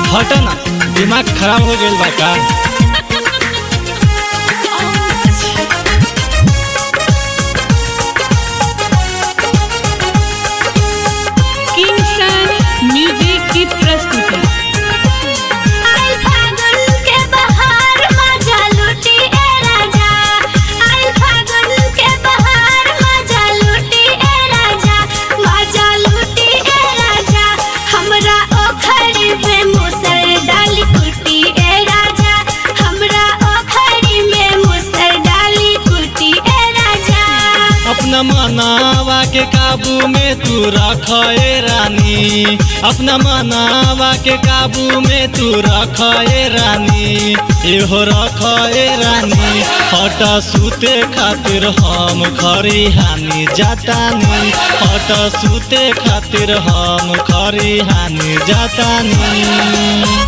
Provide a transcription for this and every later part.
हट ना दिमाग खराब हो गइल बा का किंगसन म्यूजिक की प्रस्तुति आई फागुन के बहार मजा लूटी ए राजा आई फागुन के बहार मजा लूटी ए राजा मजा लूटी ए राजा हमरा ओखरी में मुसर डाली कुटी ए राजा हमरा ओखरी में मुसर डाली कुटी ए राजा अपना मनावा के काबू में तू रख ए रानी अपना मनावा के काबू में तू रख ए रानी एहो रख ए रानी हट सूते खातिर हम खरी हानि जातानी हट सूते खातिर हम खरी हानि जातानी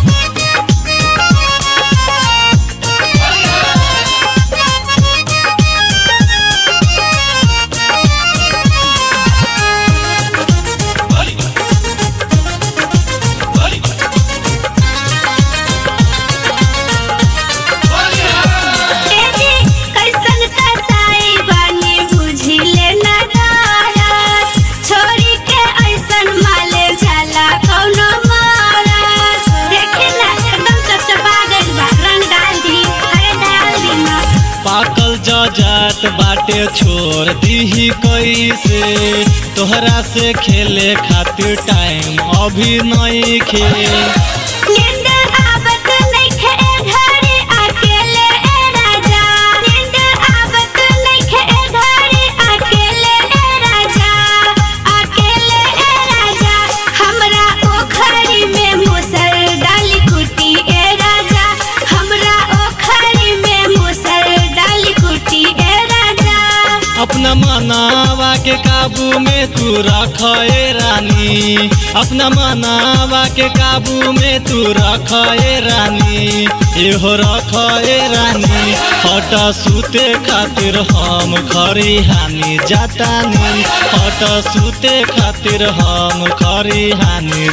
एजी कैसन कसाई बानी बुझी लेना दारत छोरी के ऐसन माले जाला कौनो मारत देखी ना एकदम चपचपा गइल बा रंग डाल दी अरे डाल दी ना पाकल जजात बाटे छोड़ दीही कैसे तोहरा से खेले खातिर टाइम अभी नहीं खेल नींद आवत नइखे ए घड़ी अकेले ए राजा नींद आवत नइखे ए घड़ी अकेले ए राजा अकेले ए राजा हमरा ओखरी में मुसर डाली कुटी ए राजा हमरा ओखरी में मुसर डाली कुटी ए राजा अपना मनावा के काबू में तू रख ए रानी अपना मनावा के काबू में तू रख ए रानी एहो रख ए रानी हट सूते खातिर हम खरी हानि जातानी हट सूते खातिर हम खरी हानि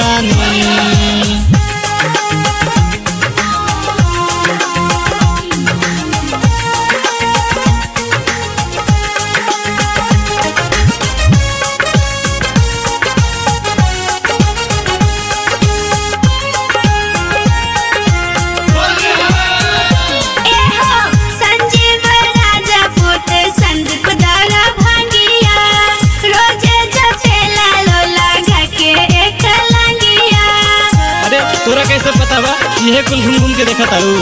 जातानी एहो संजीव राजा पुत संदीप दारा भांगिया रोजे जपेला लोला घके एक लंगिया अरे तोरा कैसे पता बा इहे कुल घूम घूम के देखा तारू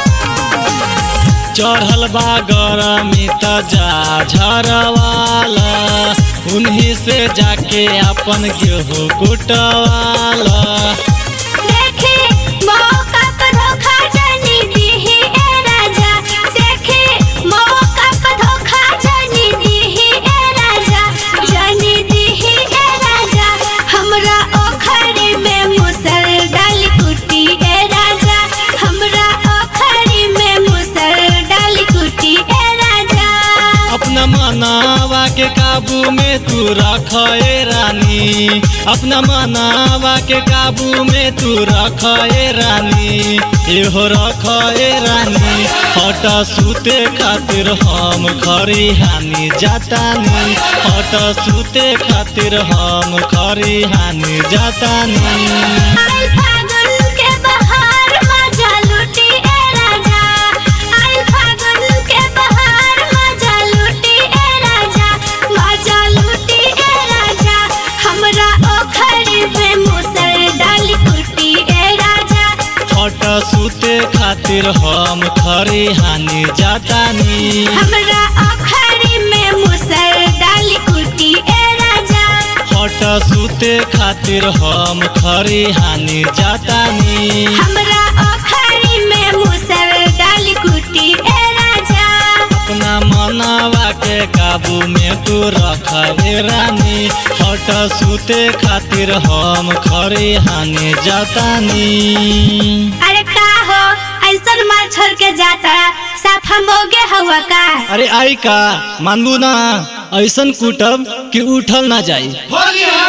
चढ़ल बा गरमी त जा झरवाला उन्हीं से जाके अपन गेहूँ कुटवाला देखी मौका पर धोखा जानी दीही ए राजा देखी मौका पर धोखा जानी दीही ए राजा जानी दीही ए राजा हमरा ओखरी में मुसर डाली कुटी ए राजा हमरा ओखरी में मुसर डाली कुटी ए राजा अपना मनावा के काबू में तू रख ए रानी अपना मनावा के काबू में तू रख ए रानी एहो रख ए रानी हट सूते खातिर हम खरी हानि जातानी हट सूते खातिर हम खरी हानि जातानी आई फागुन के बहार मजा लूटी ए राजा आई फागुन के बहार मजा लूटी ए राजा मजा लूटी ए राजा हमरा ओखरी में मुसर डाली कुटी ए राजा हट सूते खातिर हम खरी हानि जातानी हमरा ओखरी में मुसर डाली कुटी ए राजा हट सूते खातिर हम खरी हानि जातानी हमरा ओखरी में मुसर डाली कुटी ए राजा अपना मनावा के काबू में तू रख ए रानी हट सूते खातिर हम खरी हानि जातानी अरे का हो ऐसन मार छोड़ के जाता साफ हम मोगे हुआ का अरे आई का मानबू ना ऐसन कुटब कि उठल ना जाई होली है